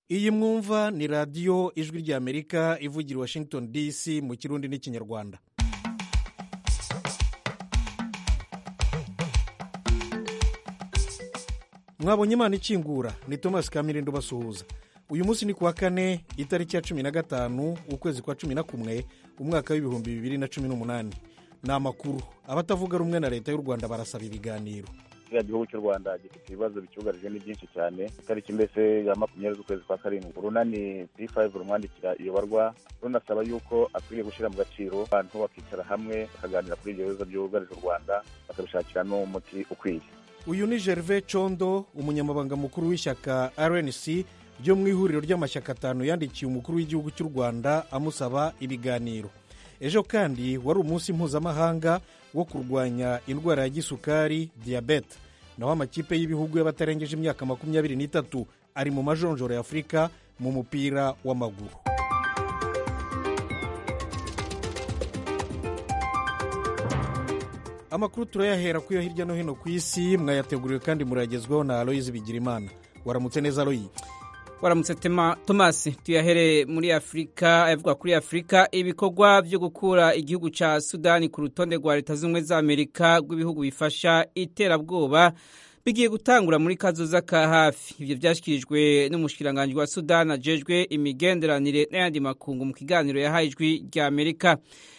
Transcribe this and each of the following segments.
iyi mwumva ni radiyo ijwi ry'amerika ivugira i washington dc mu kirundi n'ikinyarwanda mwabonye imana ikingura ni thomas kamirindo basuhuza uyu munsi ni kuwa kane itariki ya cumi na gatanu ukwezi kwa cumi na kumwe umwaka w'ibihumbi bibiri na cumi n'umunani ni amakuru abatavuga rumwe na leta y'u rwanda barasaba ibiganiro kiriya gihugu cy'u rwanda gifite ibibazo bicyugarije ni byinshi cyane itariki mbese ya makumyabiri z'ukwezi kwa karindwi urunani p5 rumwandikira iyobarwa runasaba yuko akwiriye gushyira mu gaciro abantu bakicara hamwe bakaganira kuri ibyo bibazo byugarije u rwanda bakabishakira n'umuti ukwiye uyu ni gervais condo umunyamabanga mukuru w'ishyaka rnc ryo mu ihuriro ry'amashyaka atanu yandikiye umukuru w'igihugu cy'u rwanda amusaba ibiganiro ejo kandi wari umunsi mpuzamahanga wo kurwanya indwara ya gisukari diyabete naho amakipe y'ibihugu y'abatarengeje imyaka makumyabiri n'itatu ari mu majonjoro ya afurika mu mupira w'amaguru amakuru turayahera ku yo hirya no hino ku isi mwayateguriwe kandi murayagezwaho na aloyizi bigirimana waramutse neza aloyi waramutse tomasi tuyahere muri afurika avuga kuri afurika ibikorwa byo gukura igihugu cya sudani ku rutonde rwa leta z'ubumwe za amerika rw'ibihugu bifasha iterabwoba bigiye gutangura muri kazoza ka hafi ibyo byashyikirijwe n'umushikiranganji wa sudani ajejwe imigenderanire n'ayandi makungu mu kiganiro yahaye ijwi rya amerika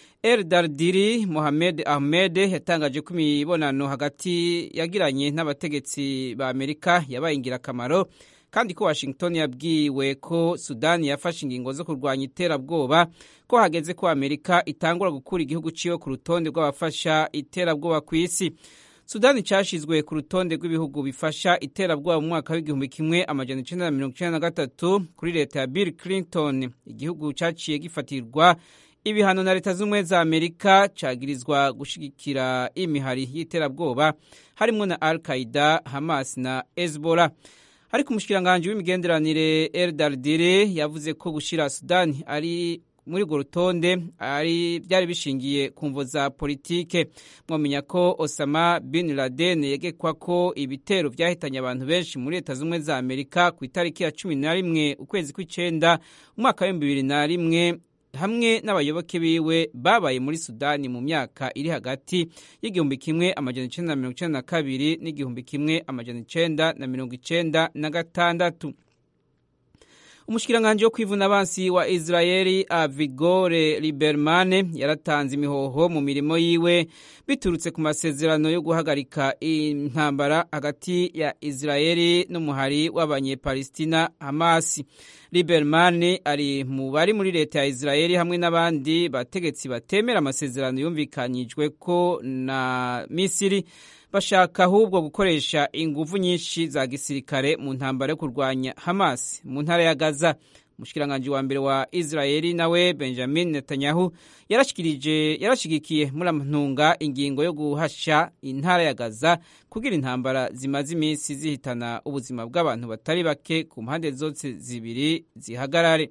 Dardiri Mohamed Ahmed yatangaje ko imibonano hagati yagiranye n'abategetsi ba Amerika yabaye ingirakamaro kandi ko Washington yabwiwe ko Sudani yafashe ingingo zo kurwanya iterabwoba ko hageze ko Amerika itangura gukura igihugu ciwe ku rutonde rw'abafasha iterabwoba ku isi Sudani cyashizwe ku rutonde rw'ibihugu bifasha iterabwoba mu mwaka w'igihumbi kimwe amajana icenda na mirongo icenda na gatatu kuri leta ya Bill Clinton igihugu caciye gifatirwa ibihano na leta z'ubumwe za amerika cagirizwa gushigikira imihari y'iterabwoba harimo na al qaida hamas na hezbollah ariko umushikiranganji w'imigenderanire eldardire yavuze ko gushira sudani ari muri urwo rutonde ari byari bishingiye ku mvo za politike mwamenya ko osama bin laden yegekwa ko ibitero byahitanye abantu benshi muri leta z'ubumwe za amerika ku itariki ya cumi na rimwe ukwezi kw'icenda umwaka w'ibihumbi bibiri na rimwe hamwe n'abayoboke biwe babaye muri sudani mu myaka iri hagati y'igihumbi kimwe amajana icenda na mirongo icenda na kabiri n'igihumbi kimwe amajana icenda na mirongo icenda na gatandatu umushikiranganji wo kwivuna abansi wa israeli avigore libermane yaratanze imihoho mu mirimo yiwe biturutse ku masezerano yo guhagarika intambara hagati ya israeli n'umuhari w'abanyepalestina hamasi libermane ari mu bari muri leta ya israeli hamwe n'abandi bategetsi batemera amasezerano yumvikanyijwe ko na misiri bashaka ahubwo gukoresha ingufu nyinshi za gisirikare mu ntambara yo kurwanya Hamas mu ntara ya Gaza. Umushikiranganji wa mbere wa Israeli nawe Benjamin Netanyahu yarashikirije yarashigikiye muri amntunga ingingo yo guhasha intara ya Gaza kugira intambara zimaze iminsi zihitana ubuzima bw'abantu batari bake ku mpande zose zibiri zihagarare.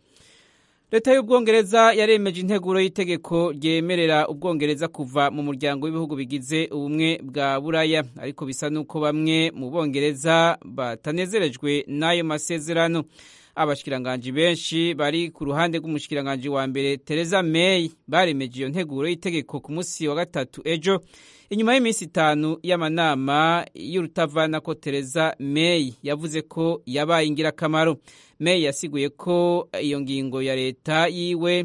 leta y'ubwongereza yaremeje integuro y'itegeko ryemerera ubwongereza kuva mu muryango w'ibihugu bigize ubumwe bwa buraya ariko bisa n'uko bamwe mu bongereza batanezerejwe n'ayo masezerano abashikiranganji benshi bari ku ruhande rw'umushikiranganji wa mbere Theresa May baremeje iyo nteguro y'itegeko ku munsi wa gatatu ejo inyuma y'iminsi itanu y'amanama y'urutavana ko Theresa May yavuze ko yabaye ingirakamaro May yasiguye ko iyo ngingo ya leta yiwe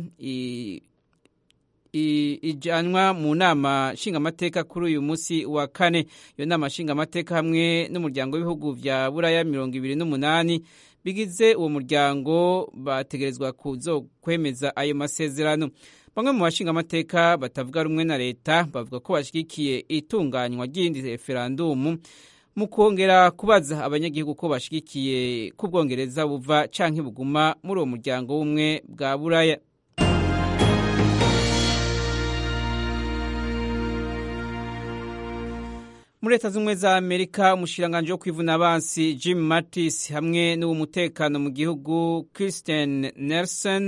ijanwa mu nama nshingamateka kuri uyu munsi wa kane iyo nama nshingamateka hamwe n'umuryango w'ibihugu vya buraya mirongo ibiri n'umunani bigize uwo muryango bategerezwa kwemeza ayo masezerano bamwe mu bashingamateka batavuga rumwe na leta bavuga ko bashyigikiye itunganywa ry'indi referandumu mu kongera kubaza abanyagihugu ko bashyigikiye ko ubwongereza buva canke buguma muri uwo muryango w'umwe bwa buraya muri leta z'ubumwe za amerika umushikiranganji wo kwivuna abansi jim mattis hamwe n'uw'umutekano mu gihugu christian nelson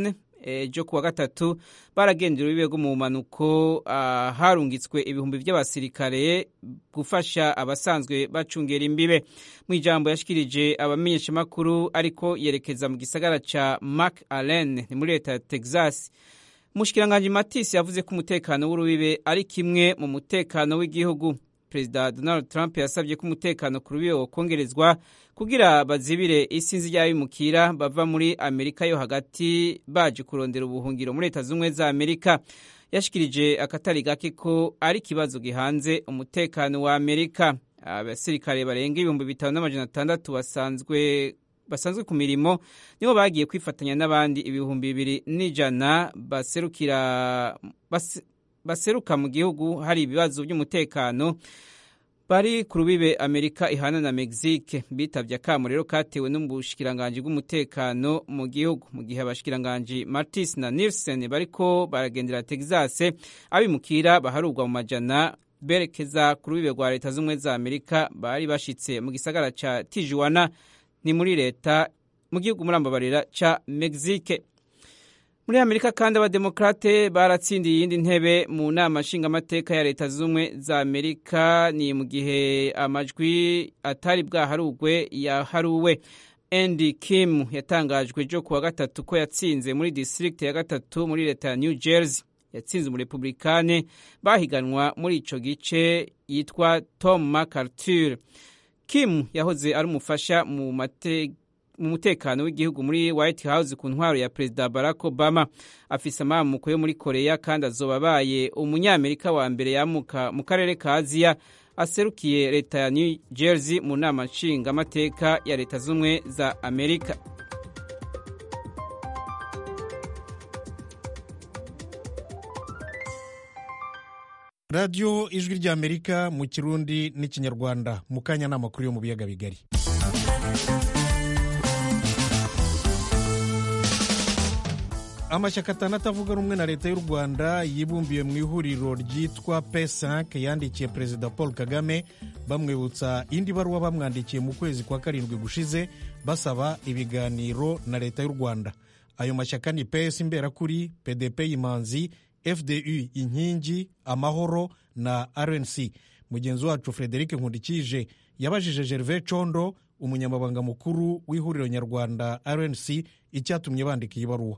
ejo kuwa gatatu baragendera urubibe rwo mu mpanuko harungitswe ibihumbi by'abasirikare gufasha abasanzwe bacungera imbibe mu ijambo yashikirije abamenyeshamakuru ariko yerekeza mu gisagara ca Mark Allen ni muri leta ya Texas Mushikiranganje Matisse yavuze ko umutekano w'urubibe ari kimwe mu mutekano w'igihugu Perezida Donald Trump yasabye ko umutekano ku rubibe wokongerezwa kugira bazibire isinzi ry'abimukira bava muri Amerika yo hagati baje kurondera ubuhungiro muri Leta Zunze za Amerika yashikirije akatari gake ko ari ikibazo gihanze umutekano wa Amerika abasirikare barenga ibihumbi bitanu n'amajana atandatu basanzwe basanzwe ku mirimo nibo bagiye kwifatanya n'abandi ibihumbi bibiri n'ijana baserukira bas, baseruka mu gihugu hari ibibazo by'umutekano bari ku rubibe amerika ihana na mexique bitabye akamo rero katewe n'ubushikiranganji bw'umutekano mu gihugu mu gihe abashikiranganji martis na nilsen bariko baragendera texas abimukira baharurwa mu majana berekeza ku rubibe rwa leta z'ubumwe za amerika bari bashitse mu gisagara ca tijuana ni muri leta mu gihugu murambabarira ca mexique muri amerika kandi abademokrate baratsindiye iyindi ntebe mu nama nshingamateka ya leta z'ubumwe za amerika ni mu gihe amajwi atari bwaharugwe yaharuwe andy kim yatangajwe ejo kuwa gatatu ko yatsinze muri district ya gatatu muri leta ya new jersey yatsinze umurepublikane bahiganwa muri ico gice yitwa tom mcarthur kim yahoze ari umufasha mu mateka mu mutekano w'igihugu muri White House ku ntwaro ya Perezida Barack Obama afise amamuko yo muri Korea kandi azoba abaye umunyamerika wa mbere yamuka mu karere ka Aziya aserukiye leta ya New Jersey mu nama nshingamateka ya leta z'umwe za Amerika radiyo ijwi ry'amerika mu kirundi n'ikinyarwanda mu kanya n'amakuru yo mu biyaga bigari amashyaka atandatu avuga rumwe na leta y'u rwanda yibumbiye mu ihuriro ryitwa p5 yandikiye perezida paul kagame bamwibutsa indi baruwa bamwandikiye mu kwezi kwa karindwi gushize basaba ibiganiro na leta y'u rwanda ayo mashyaka ni ps imberakuri pdp imanzi fdu inkingi amahoro na rnc mugenzi wacu frederic nkundikije yabajije gervais condo umunyamabanga mukuru w'ihuriro nyarwanda rnc icyatumye bandika iyi baruwa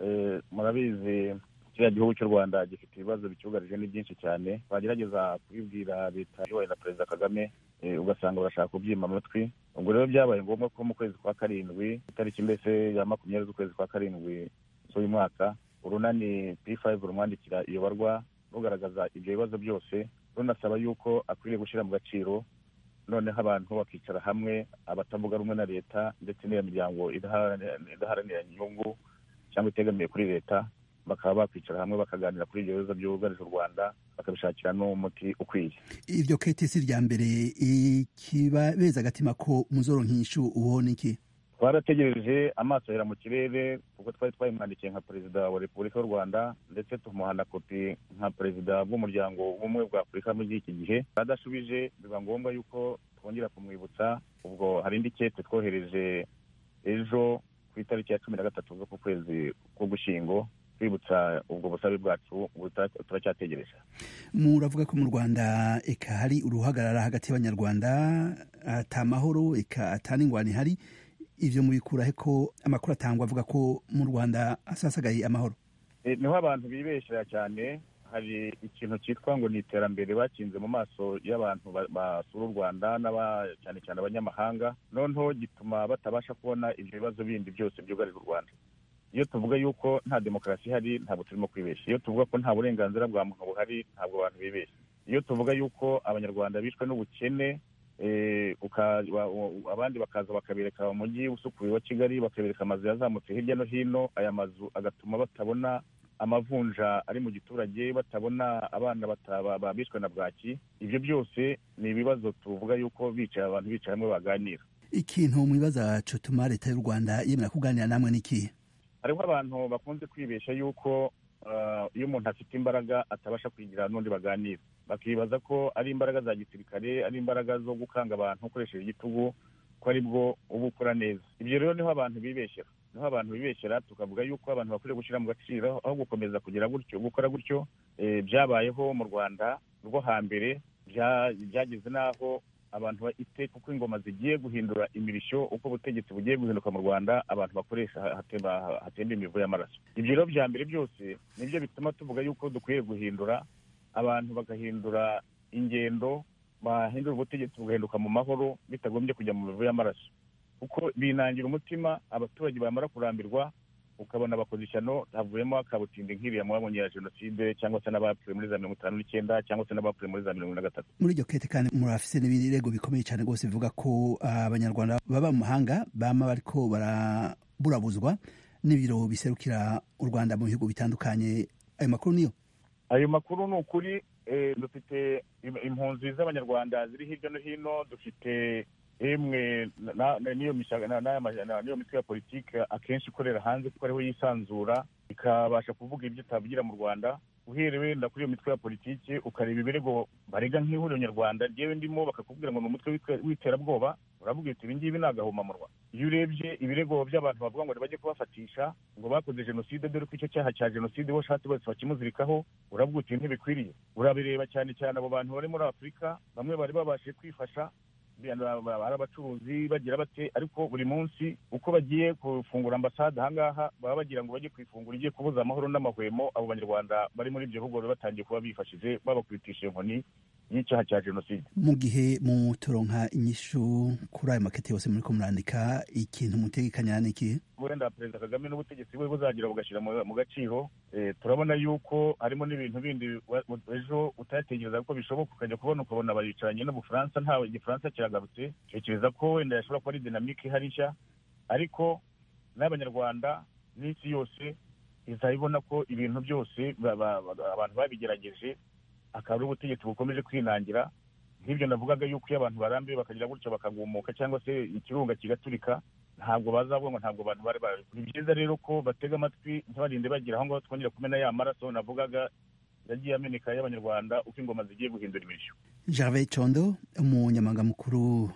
murabizi kiriya gihugu cy'u rwanda gifite ibibazo bicyugarije ni byinshi cyane bagerageza kubibwira leta iyobowe na perezida kagame ugasanga barashaka kubyima amatwi ubwo rero byabaye ngombwa ko mu kwezi kwa karindwi itariki mbese ya makumyabiri z'ukwezi kwa karindwi z'uyu mwaka urunani p5 rumwandikira iyo barwa rugaragaza ibyo bibazo byose runasaba yuko akwiriye gushyira mu gaciro noneho abantu bakicara hamwe abatavuga rumwe na leta ndetse n'iyo miryango idaharanira inyungu cyangwa itegamiye kuri leta bakaba bakwicara hamwe bakaganira kuri ibyo bibazo byugarije u rwanda bakabishakira n'umuti ukwiye ibyo ketesi rya mbere ikibabeza agatima ko muzoronka inyishu ubona iki twarategereje amaso ahera mu kirere kuko twari twayimwandikiye nka perezida wa repubulika y'u rwanda ndetse tumuha na kopi nka perezida bw'umuryango w'ubumwe bwa afurika muri iki gihe adashubije biba ngombwa yuko twongera kumwibutsa ubwo hari indi kete twohereje ejo ku itariki ya cumi na gatatu z'uku kwezi k'ugushyingo twibutsa ubwo busabe bwacu turacyategereje muravuga ko mu rwanda eka hari uruhagarara hagati y'abanyarwanda ata mahoro eka ata n'ingwani ihari ivyo mubikurahe ko amakuru atangwa avuga ko mu rwanda asasagaye amahoro niho abantu bibeshera cyane hari ikintu cyitwa ngo ni iterambere bakinze mu maso y'abantu basura u rwanda cyane cyane abanyamahanga noneho gituma batabasha kubona ibyo bibazo bindi byose byugarije u rwanda iyo tuvuga yuko nta demokarasi ihari ntabwo turimo kwibeshya iyo tuvuga ko nta burenganzira bwa muntu buhari ntabwo abantu bibeshya iyo tuvuga yuko abanyarwanda bishwe n'ubukene abandi bakaza bakabereka umujyi usukuye wa kigali bakabereka amazu yazamutse hirya no hino aya mazu agatuma batabona amavunja ari mu giturage batabona abana bishwe na bwaki ibyo byose ni ibibazo tuvuga yuko bicaye abantu bicaye hamwe baganira ikintu mwibaza cotuma leta y'u rwanda yemera kuganira namwe n'ikihe hariho abantu bakunze kwibeshya yuko iyo umuntu afite imbaraga atabasha kwigira n'undi baganira bakibaza ko ari imbaraga za gisirikare ari imbaraga zo gukanga abantu ukoresheje igitugu ko ari bwo uba ukora neza ibyo rero niho abantu bibeshyera niho abantu bibeshyera tukavuga yuko abantu bakwiriye gushyira mu gaciro aho gukomeza kugira gutyo gukora gutyo byabayeho mu rwanda rwo hambere byageze n'aho abantu iteka uko ingoma zigiye guhindura imirishyo uko ubutegetsi bugiye guhinduka mu rwanda abantu bakoresha hatemba imivu y'amaraso ibyo rero bya mbere byose nibyo bituma tuvuga yuko dukwiye guhindura abantu bagahindura ingendo bahindura ubutegetsi bugahinduka mu mahoro bitagombye kujya mu mivu y'amaraso kuko binangira umutima abaturage bamara kurambirwa ukabona bakoze ishyano havuyemo akabutindi nk'iriya mwabonye ya jenoside cyangwa se n'abapfuye muri za mirongo itanu n'icyenda cyangwa se n'abapfuye muri za mirongo na gatatu muri iryo kete kandi murafise n'ibirego bikomeye cyane rwose bivuga ko abanyarwanda baba mu mahanga bama bariko baraburabuzwa n'ibiro biserukira u rwanda mu bihugu bitandukanye ayo makuru niyo ayo makuru ni ukuri dufite impunzi z'abanyarwanda ziri hirya no hino dufite emwe n'iyo mitwe ya politiki akenshi ikorera hanze kuko ariho yisanzura ikabasha kuvuga ibyo itavugira mu rwanda uherewe wenda kuri iyo mitwe ya politiki ukareba ibirego barega nk'ihuriro nyarwanda ryewe ndimo bakakubwira ngo ni umutwe w'iterabwoba uravuga uti ibi ngibi ni agahomamunwa iyo urebye ibirego by'abantu bavuga ngo ntibajye kubafatisha ngo bakoze jenoside dore ko icyo cyaha cya jenoside bo ushatse bose bakimuzirikaho uravuga uti ntibikwiriye urabireba cyane cyane abo bantu bari muri afurika bamwe bari babashije kwifasha ari abacuruzi bagira bate ariko buri munsi uko bagiye gufungura ambasade ahangaha baba bagira ngo bajye kwifungura igiye kubuza amahoro n'amahwemo abo banyarwanda bari muri ibyo bihugu batangiye kuba bifashije babakwitisha inkoni y'icyaha cya jenoside mu gihe muturonka inyishu kuri ayo makete yose muri ko murandika ikintu mutegekanya ni ikihe wenda perezida kagame n'ubutegetsi bwe buzagira bugashyira mu gaciro turabona yuko harimo n'ibintu bindi ejo utatekereza ko bishoboka ukajya kubona ukabona baricaranye n'ubufaransa ntawe igifaransa kiragarutse tekereza ko wenda yashobora kuba ari dinamike ihari nshya ariko n'abanyarwanda n'isi yose izabibona ko ibintu byose abantu babigerageje akaba ari ubutegetsi bukomeje kwinangira nk'ibyo navugaga yuko iyo abantu barambiwe bakagira gutyo bakagumuka cyangwa se ikirunga kigaturika ntabwo bazavuga ngo ntabwo abantu bari bari ni byiza rero ko batega amatwi ntibarinde bagira aho ngaho twongera kumena ya maraso navugaga yagiye ameneka y'abanyarwanda uko ingoma zigiye guhindura imirishyo gervais condo umunyamabanga mukuru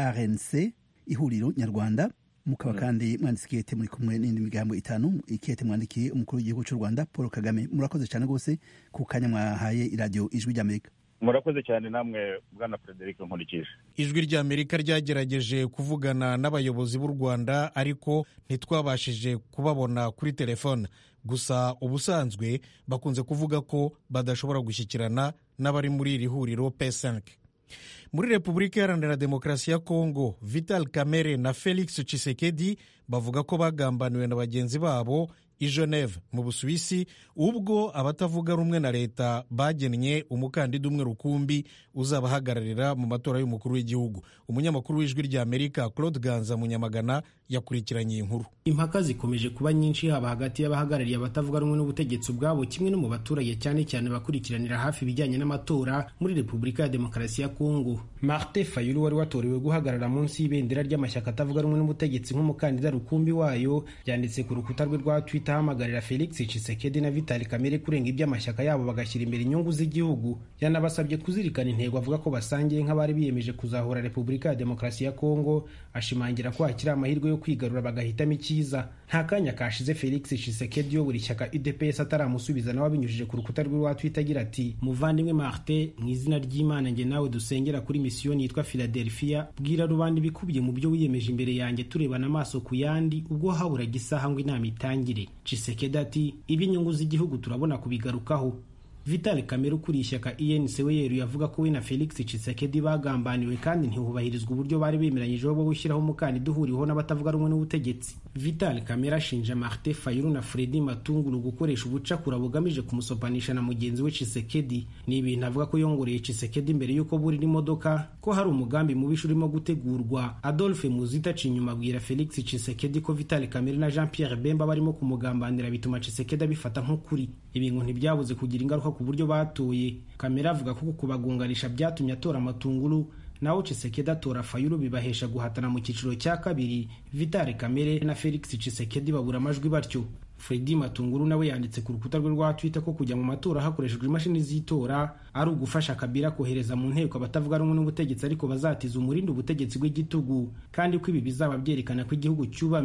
rnc ihuriro nyarwanda mukaba kandi mwanditse ikete muri kumwe n'indi migambo itanu ikete mwandikiye umukuru w'igihugu cy'u rwanda paul kagame murakoze cyane rwose ku kanya mwahaye iradiyo ijwi ry'amerika murakoze cyane namwe bwana frederic nkurikije ijwi ry'amerika ryagerageje kuvugana n'abayobozi b'u rwanda ariko ntitwabashije kubabona kuri telefone gusa ubusanzwe bakunze kuvuga ko badashobora gushyikirana n'abari muri iri huriro p5 muri repubulika iharanira demokarasi ya kongo vital kamere na felix Tshisekedi bavuga ko bagambaniwe na bagenzi babo i geneve mu busuwisi ubwo abatavuga rumwe na leta bagennye umukandida umwe rukumbi uzabahagararira mu matora y'umukuru w'igihugu umunyamakuru w'ijwi rya amerika claude ganza munyamagana yakurikiranye iyi nkuru impaka zikomeje kuba nyinshi haba hagati y'abahagarariye abatavuga rumwe n'ubutegetsi ubwabo kimwe no mu baturage cyane cyane bakurikiranira hafi ibijyanye n'amatora muri repubulika ya demokarasi ya kongo martin fayulu wari watorewe guhagarara munsi y'ibendera ry'amashyaka atavuga rumwe n'ubutegetsi nk'umukandida rukumbi wayo yanditse ku rukuta rwe rwa twitter ahamagarira felix Tshisekedi na vitali kamere kurenga iby'amashyaka yabo bagashyira imbere inyungu z'igihugu yanabasabye kuzirikana intego avuga ko basangiye nk'abari biyemeje kuzahura repubulika ya demokarasi ya kongo ashimangira ko hakiri amahirwe yo kwigarura bagahitamo icyiza nta kanya kashize felix Tshisekedi uyobora ishyaka udps ataramusubiza nawe abinyujije ku rukuta rwe rwa twitter agira ati muvandimwe martin mu izina ry'imana njye nawe dusengera kuri misiyoni yitwa philadelphia bwira rubanda ibikubiye mu byo wiyemeje imbere yanjye turebana amaso ku yandi ubwo haburaga isaha ngo inama itangire Tshisekedi ati iby'inyungu z'igihugu turabona kubigarukaho Vital Kamere ukuriye ishyaka ENC we yeruye avuga ko we na Felix Tshisekedi bagambaniwe kandi ntihubahirizwa uburyo bari bemeranyijeho bwo gushyiraho umukandida uhuriweho n'abatavuga rumwe n'ubutegetsi Vital Kamere ashinja Martin Fayulu na Fredy Matungulu gukoresha ubucakura bugamije kumusopanisha na mugenzi we Tshisekedi ni ibintu avuga ko yongoreye Tshisekedi mbere y'uko burira imodoka ko hari umugambi mubisha urimo gutegurwa Adolphe Muzita aciye inyuma abwira Felix Tshisekedi ko Vital Kamere na Jean Pierre Bemba barimo kumugambanira bituma Tshisekedi abifata nk'ukuri ibi ngo ntibyabuze kugira ingaruka ku buryo batoye kamera avuga ko kubagunganisha byatumye atora amatunguru naho Tshisekedi atora Fayulu bibahesha guhatana mu cyiciro cya kabiri Vitali Kamere na Felix Tshisekedi babura amajwi batyo Fredy Matunguru nawe yanditse ku rukuta rwe rwa Twitter ko kujya mu matora hakoreshejwe imashini z'itora ari ugufasha Kabila kohereza mu nteko abatavuga rumwe n'ubutegetsi ariko bazatiza umurindi ubutegetsi bw'igitugu kandi ko ibi bizaba byerekana ko igihugu cyubamye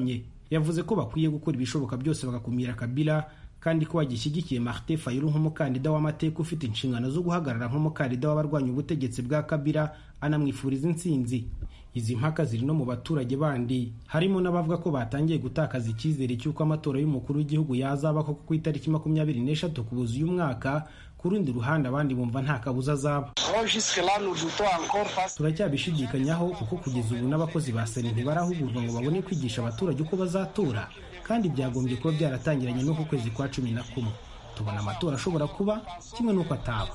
yavuze ko bakwiye gukora ibishoboka byose bagakumira kabila kandi ko bagishyigikiye martin fayulu nk'umukandida w'amateka ufite inshingano zo guhagarara nk'umukandida w'abarwanya ubutegetsi bwa kabila anamwifuriza intsinzi izi mpaka ziri no mu baturage bandi harimo n'abavuga ko batangiye gutakaza icyizere cy'uko amatora y'umukuru w'igihugu yazaba koko ku itariki makumyabiri n'eshatu kubuza uyu mwaka ku rundi ruhande abandi bumva nta kabuza azaba turacyabishidikanyaho kuko kugeza ubu n'abakozi ba sena ntibarahugurwa ngo babone kwigisha abaturage uko bazatora kandi byagombye kuba byaratangiranye n'uku kwezi kwa cumi na kumwe tubona amatora ashobora kuba kimwe n'uko ataba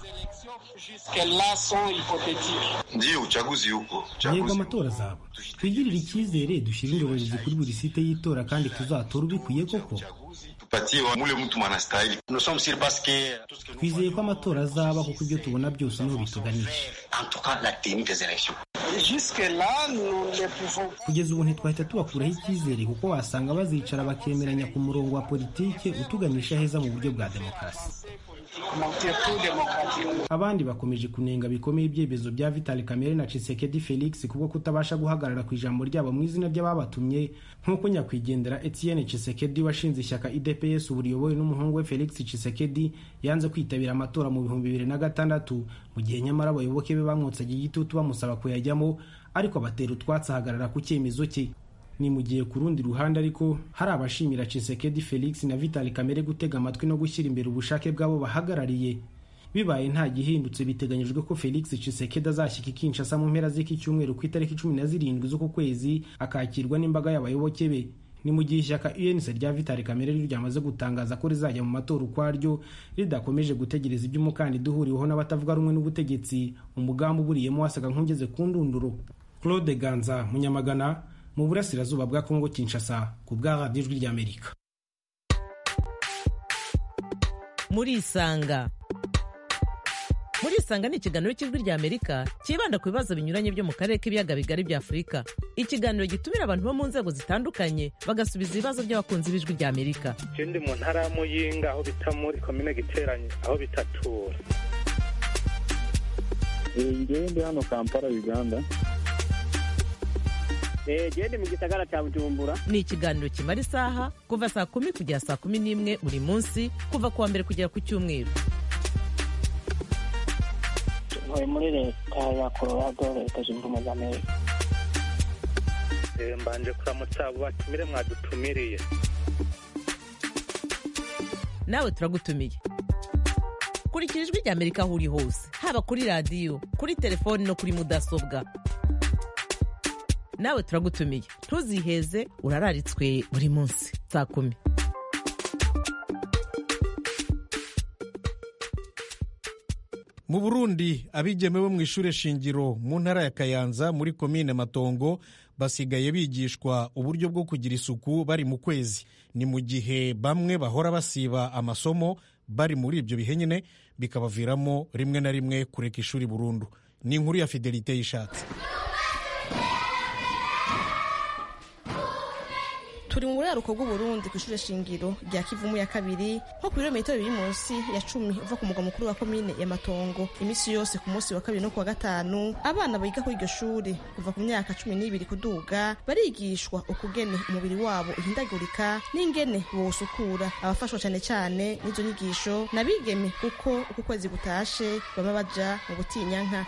ndiyo uchaguzi huko yego amatora azaba twigirire icyizere dushyire indorerezi kuri buri site y'itora kandi tuzatora ubikwiye koko tupatie mule mtu mwanastahili twizeye ko amatora azaba kuko ibyo tubona byose niho bituganisha kugeza ubu ntitwahita tubakuraho icyizere kuko wasanga bazicara bakemeranya ku murongo wa politike utuganisha heza mu buryo bwa demokarasi abandi bakomeje kunenga bikomeye ibyemezo bya vitali kamere na cisekedi felix kubwo kutabasha guhagarara ku ijambo ryabo mu izina ry'ababatumye nk'uko nyakwigendera etienne cisekedi washinze ishyaka idps ubu riyobowe n'umuhungu we felix cisekedi yanze kwitabira amatora mu bihumbi bibiri na gatandatu mu gihe nyamara abayoboke be bamwotsaga igitutu bamusaba kuyajyamo ariko abatera utwatsi ahagarara ku cyemezo cye ni mu gihe ku rundi ruhande ariko hari abashimira Chisekedi Felix na Vital Kamere gutega amatwi no gushyira imbere ubushake bw'abo bahagarariye bibaye nta gihindutse biteganyijwe ko Felix Chisekedi azashyika i Kinshasa mu mpera z'iki cyumweru ku itariki cumi na zirindwi z'uku kwezi akakirwa n'imbaga y'abayoboke be ni mu gihe ishyaka UNC rya Vital Kamere ryo ryamaze gutangaza ko rizajya mu matora ukwaryo ridakomeje gutegereza ibyo umukandida uhuriweho n'abatavuga rumwe n'ubutegetsi umugambi uburiyemo wasaga nk'ugeze ku ndunduro Claude Ganza Munyamagana mu burasirazuba bwa kongo kinshasa ku bwa radiyo ijwi ry'amerika murisanga murisanga ni ikiganiro cy'ijwi ry'amerika cyibanda ku bibazo binyuranye byo mu karere k'ibiyaga bigari bya afurika ikiganiro gitumira abantu bo mu nzego zitandukanye bagasubiza ibibazo by'abakunzi b'ijwi ry'amerika ndi mu ntara ya muyinga aho bita muri komine giteranye aho bitatura ngewe ndi hano kampala uganda gende mu gisagara cya bujumbura ni ikiganiro kimara isaha kuva saa kumi kugera saa kumi n'imwe buri munsi kuva ku wa mbere kugera ku cyumweru ntuye muri leta ya colorado leta zunze ubumwe za amerika mbanje kuramutsa abo batumire mwadutumiriye nawe turagutumiye kurikira ijwi ry'amerika aho uri hose haba kuri radiyo kuri telefoni no kuri mudasobwa nawe turagutumiye ntuziheze urararitswe buri munsi saa kumi mu burundi abigeme bo mu ishuri shingiro mu ntara ya kayanza muri komine matongo basigaye bigishwa uburyo bwo kugira isuku bari mu kwezi ni mu gihe bamwe bahora basiba amasomo bari muri ibyo bihe nyine bikabaviramo rimwe na rimwe kureka ishuri burundu ni inkuru ya fidelite y'ishatsi turi mu buraruko bw'uburundi ku ishuri shingiro rya kivumu ya kabiri nko ku birometero biri munsi ya cumi uva ku mugwa mukuru wa komine ya matongo iminsi yose ku munsi wa kabiri no ku wa gatanu abana biga kuri iryo shuri kuva ku myaka cumi n'ibiri kuduga barigishwa ukugene umubiri wabo uhindagurika n'ingene bowusukura abafashwa cyane cyane n'izo nyigisho n'abigeme kuko uko ukwezi gutashe baba baja mu butinyanka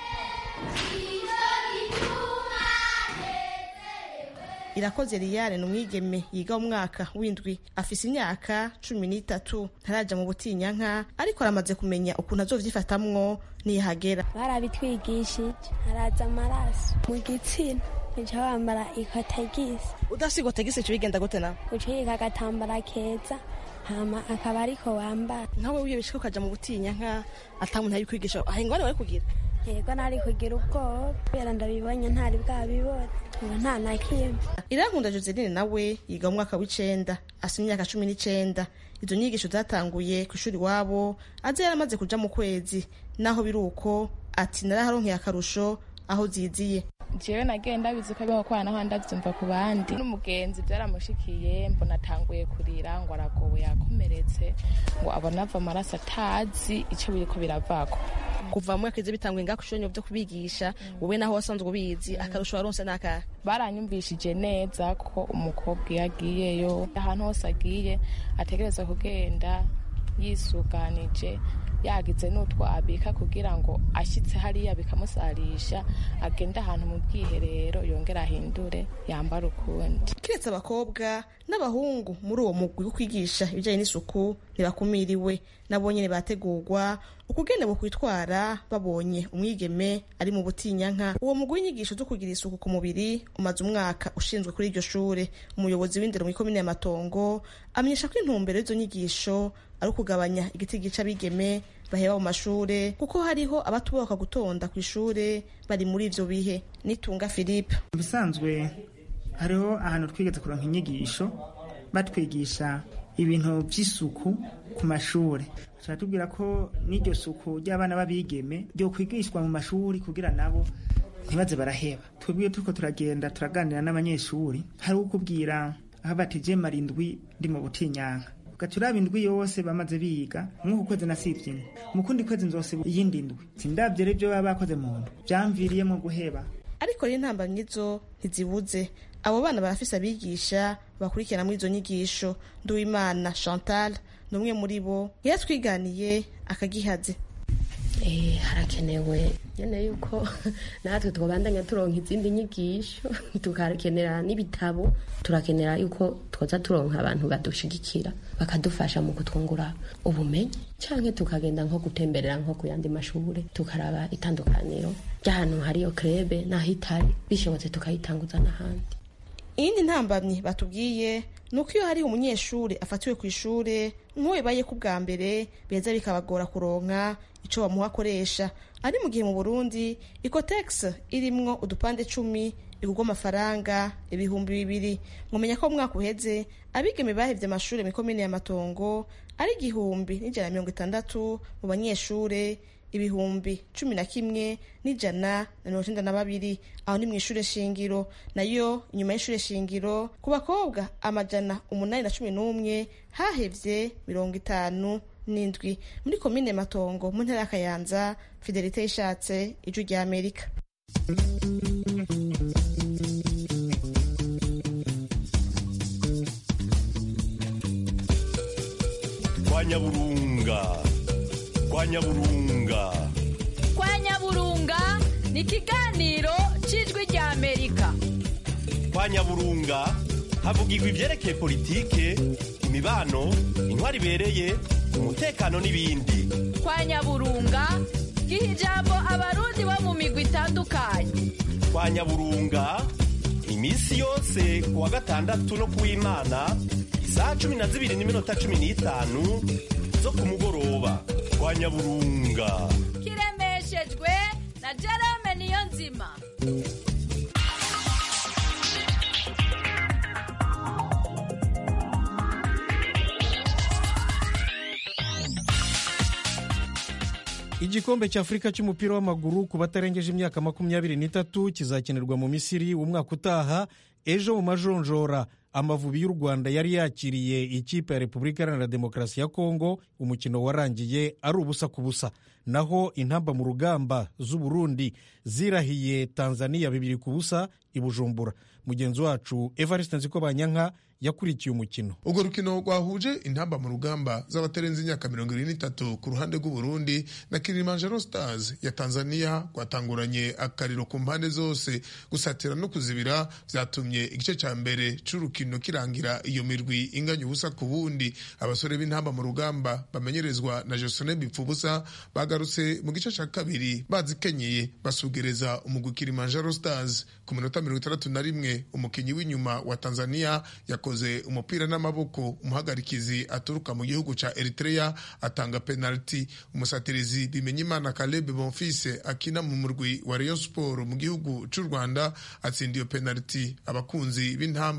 irakoze liyane ni umwigeme yiga mu mwaka w'indwi afise imyaka cumi n'itatu ntaraja mu butinyanka ariko aramaze kumenya ukuntu azovyifatamwo niyahagera barabitwigishije haraza amaraso mu gitsina uca wambara ikotagisi udasigwa tagisi ico bigenda gute nawe uca yiga agatambara keza hama akaba ariko wambara nkawe wiyo bishika ukaja mu butinyanka ata muntu abikwigisha ahingwane wari kugira yego nari kugira ubwoba kubera ndabibonye ntari bwabibona ubu nta na kimwe irankunda joseline nawe yiga mu mwaka w'icenda asa imyaka cumi n'icenda izo nyigisho zatanguye ku ishuri iwabo aze yaramaze kuja mu kwezi naho biri uko ati naraharonkeye akarusho aho ziziye jewe nagiye ndabizi ko abiho kwana naho ndavyumva ku bandi n'umugenzi byaramushikiye mbona atanguye kurira ngo aragowe yakomeretse ngo abona ava amaraso atazi ico biriko biravako kuva mu mwaka izi bitanguye ngaho ishuri byo kubigisha wowe naho wasanzwe ubizi akarusho waronse n'akahe baranyumvishije neza ko umukobwa iyo agiyeyo ahantu hose agiye ategereza kugenda yisuganije yagize n'utwo abika kugira ngo ashyitse hariya bikamusarisha agende ahantu mu bwiherero yongere ahindure yambara ukundi kiretse abakobwa n'abahungu muri uwo mugwi wo kwigisha ibijyanye n'isuku ntibakumiriwe nabo nyine bategurwa ukugenda mu kwitwara babonye umwigeme ari mu butinyanka uwo mugwi w'inyigisho zo kugira isuku ku mubiri umaze umwaka ushinzwe kuri iryo shure umuyobozi w'indero mu ikomine y'amatongo amenyesha ko intumbero y'izo nyigisho ari ukugabanya igiti gica abigeme baheba mu mashure kuko hariho abatuboka gutonda ku ishure bari muri ivyo bihe nitunga philippe ubusanzwe hariho ahantu twigeze kuronka inyigisho batwigisha ibintu by'isuku ku mashuri turatubwira ko n'iryo suku ry'abana b'abigeme ryo kwigishwa mu mashuri kugira nabo ntibaze baraheba twebwe turiko turagenda turaganira n'abanyeshuri hari ukubwira aho batije marindwi ndi mu butinyanka gaturaba indwi yose bamaze biga nk'uku kwezi nasivye imwe mu kundi kwezi nzosiba iyindi ndwi sindavye rero ivyo baba bakoze mu ndwi vyamviriyemwo guheba ariko rero intambamyi zo ntizibuze abo bana barafise abigisha bakurikirana muri izo nyigisho nduwimana chantal ni umwe muri bo yaratwiganiye akagihaze harakenewe nyine yuko natwe twabandanya turonka izindi nyigisho tukakenera n'ibitabo turakenera yuko twoza turonka abantu badushigikira bakadufasha mu kutwungura ubumenyi cyangwa tukagenda nko gutemberera nko ku yandi mashuri tukaraba itandukaniro ry'ahantu hariyo krebe n'aho itari bishobotse tukayitanguza n'ahandi iyindi ntambamyi batubwiye ni uko iyo hariho umunyeshuri afatiwe ku ishuri nk'uwebaye ku bwa mbere beza bikabagora kuronka icyo bamuha akoresha ari mu gihe mu burundi ikotegisi irimwo udupande cumi igurwa amafaranga ibihumbi bibiri mwumenya ko umwaka uheze abigeme bahevye amashuri mu komine y'amatongo ari igihumbi n'ijana na mirongo itandatu mu banyeshure ibihumbi cumi na kimwe n'ijana na mirongo icenda na babiri aho ni mu ishure shingiro nayo inyuma y'ishure shingiro ku bakobwa amajana umunani na cumi n'umwe hahevye mirongo itanu n'indwi muri komine matongo mu ntara ya kayanza fidelite yishatse ijwi rya amerika kwa nyaburunga kwa nyaburunga kwa nyaburunga ni ikiganiro cy'ijwi rya amerika kwa nyaburunga havugirwa ibyerekeye politike imibano intwari ibereye umutekano n'ibindi kwa nyaburunga giha ijambo abarundi bo mu migwi itandukanye kwa nyaburunga iminsi yose ku wa gatandatu no ku w'imana isaha cumi na zibiri n'iminota cumi n'itanu zo ku mugoroba kwa nyaburunga kiremeshejwe na jerome niyo nzima igikombe cy'afurika cy'umupira w'amaguru ku batarengeje imyaka makumyabiri n'itatu kizakinirwa mu misiri umwaka utaha ejo mu majonjora amavubi y'u rwanda yari yakiriye ikipe ya repubulika iharanira demokarasi ya kongo umukino warangiye ari ubusa ku busa naho intamba mu rugamba z'uburundi zirahiye tanzania bibiri ku busa i bujumbura mugenzi wacu evariste nziko banyanka yakurikiye umukino urwo rukino rwahuje intamba mu rugamba z'abatarenze imyaka mirongo irindwi n'itatu ku ruhande rw'uburundi na kilimanjaro stars ya tanzania rwatanguranye akariro ku mpande zose gusatira no kuzibira byatumye igice cya mbere c'urukino kirangira iyo mirwi inganya ubusa ku bundi abasore b'intamba mu rugamba bamenyerezwa na josone bipfubusa bagarutse mu gice cya kabiri bazikenyeye basugereza umugwi kilimanjaro stars ku minota mirongo itandatu na rimwe umukinnyi w'inyuma wa tanzania yakoze yakoze umupira n'amaboko umuhagarikizi aturuka mu gihugu ca Eritrea atanga penalty umusatirizi Bimenyimana Caleb Bonfils akina mu murwi wa Rayon Sport mu gihugu c'u Rwanda atsinda iyo penalty abakunzi b'intamba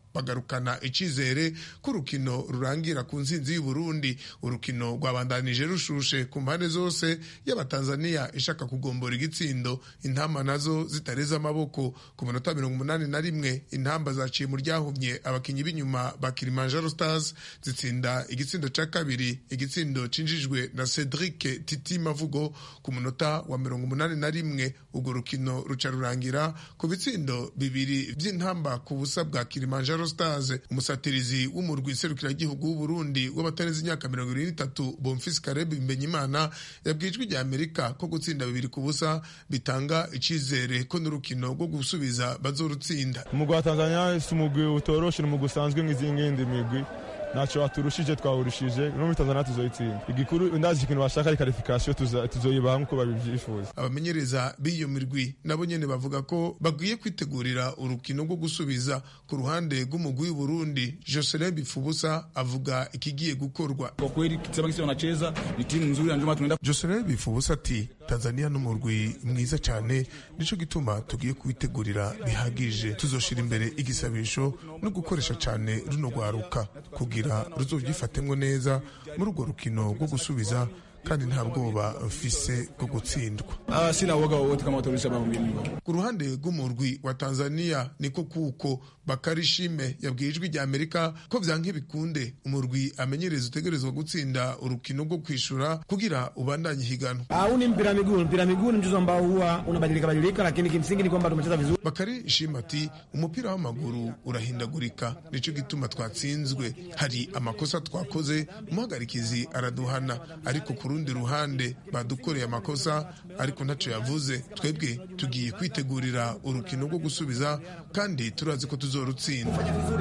bagarukana icizere ko urukino rurangira ku nsinzi y'uburundi urukino rwabandanije rushushe ku mpande zose y'abatanzaniya ishaka kugombora igitsindo intamba nazo zitareze amaboko ku minota mirongo umunani na rimwe intamba zaciye mu ryahumye abakinnyi b'inyuma ba kilimanjaro stars zitsinda igitsindo ca kabiri igitsindo cinjijwe na cedric titi mavugo ku munota wa mirongo umunani na rimwe urwo rukino ruca rurangira ku bitsindo bibiri vy'intamba ku busa bwa kilimanjaro stars umusatirizi w'umurwi serukiragihugu w'uburundi w'abatarenze imyaka mirongo ibiri n'itatu bomfisi karebu imbenyimana yabwiye ijwi rya amerika ko gutsinda bibiri ku busa bitanga icizere ko n'urukino rwo gusubiza bazorutsinda umugwi wa tanzania si umugwi utoroshe ni umugwi usanzwe nk'izindi migwi ntacyo waturushije twawurushije no muri tanzania tuzoyitsinda igikuru ndazi ikintu bashaka ari karifikasiyo tuzoyibaha nk'uko babivyifuza abamenyereza b'iyo mirwi nabo nyene bavuga ko bagwiye kwitegurira urukino rwo gusubiza ku ruhande rw'umugwi w'uburundi joselin bifubusa avuga ikigiye gukorwa kwa kweli kisema kisi wanacheza ni timu nzuri ndio tunaenda joselin bifubusa ati tanzania n'umurwi mwiza cyane nico gituma tugiye kubitegurira bihagije tuzoshira imbere igisabisho no gukoresha cyane runo rwaruka kugira ruzovyifatemwo neza muri urwo rukino rwo gusubiza kandi nta bwoba mfise bwo gutsindwa ah sina woga wote kama watorisha bamwe ku ruhande rw'umurwi wa tanzania niko kuko bakari shime yabwiye ijwi rya amerika ko vyanka bikunde umurwi amenyereza utegerezwa gutsinda urukino rwo kwishura kugira ubandanye higanwa au ni mpira miguu mpira miguu ni mchezo ambao huwa unabadilika badilika lakini kimsingi ni kwamba tumecheza vizuri bakari shime ati umupira w'amaguru urahindagurika nico gituma twatsinzwe hari amakosa twakoze umuhagarikizi araduhana ariko ku rundi ruhande badukoreye amakosa ariko ntacyo yavuze twebwe tugiye kwitegurira urukino rwo gusubiza kandi turazi ko tuzorutsinda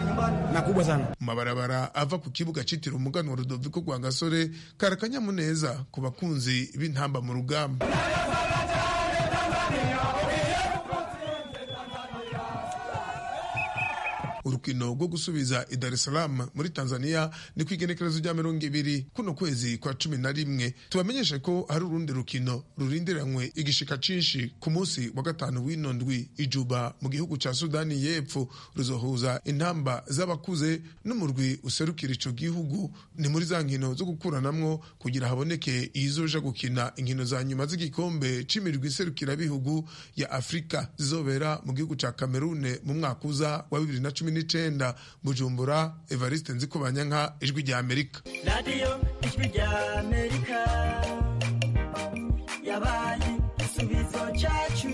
mu mabarabara ava ku kibuga cyitiriwe umuganwa rudoviko rwa gasore kari akanyamuneza ku bakunzi b'intamba mu rugamba urukino rwo gusubiza i Dar es Salaam muri Tanzania ni ku igenekerezo rya mirongo ibiri kuno kwezi kwa cumi na rimwe tubamenyeshe ko hari urundi rukino rurindiranywe igishika cinshi ku munsi wa gatanu w'ino ndwi ijuba mu gihugu ca Sudani y'Epfo ruzohuza intamba z'abakuze n'umurwi userukira ico gihugu ni muri za nkino zo gukuranamwo kugira haboneke izoja gukina inkino za nyuma z'igikombe c'imirwi iserukira bihugu ya Afrika zizobera mu gihugu ca Cameroon mu mwaka uza wa bibiri na cumi n'icenda bujumbura evariste nzikubanyanka ijwi rya amerika radiyo ijwi rya amerika yabaye igisubizo cyacu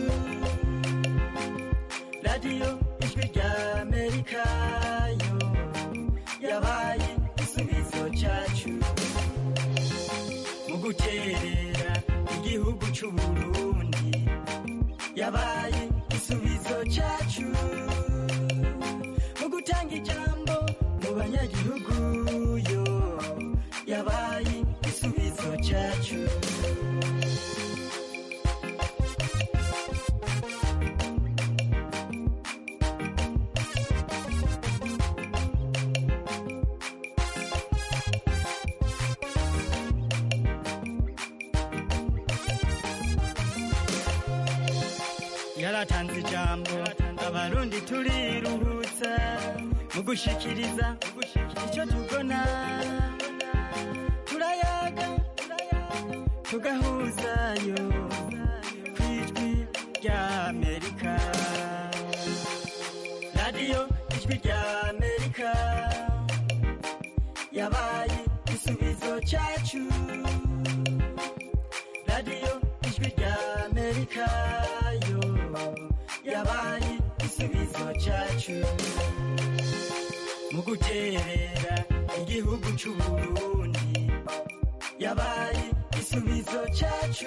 radiyo ijwi rya amerika yo yabaye igisubizo cyacu mu guterera igihugu cy'uburundi yabaye igisubizo cyacu gutanga ijambo mu banyagihugu yo yabaye igisubizo cyacu yaratanze ijambo abarundi turiruhutsa mu gushikiriza icyo tubona turayaga tugahuzayo ku ijwi rya amerika radiyo ijwi rya amerika yabaye igisubizo cyacu radiyo ijwi rya amerika yo yabaye igisubizo cyacu mu guterera igihugu cy'uburundi yabaye igisubizo cyacu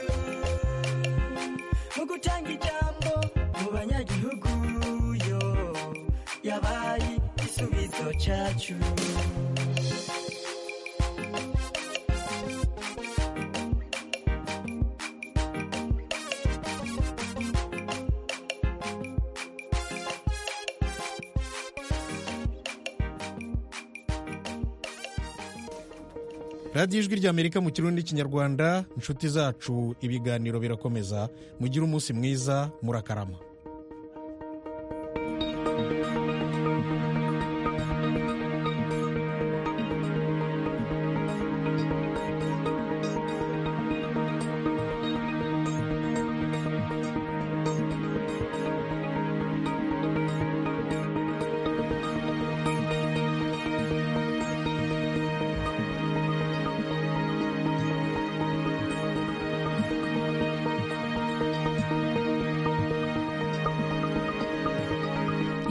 mu gutanga ijambo mu banyagihugu yo yabaye igisubizo cyacu radiyo ijwi ry'amerika mu kirundi n'ikinyarwanda inshuti zacu ibiganiro birakomeza mugire umunsi mwiza murakarama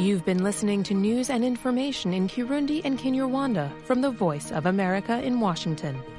You've been listening to news and information in Kirundi and Kinyarwanda from the Voice of America in Washington.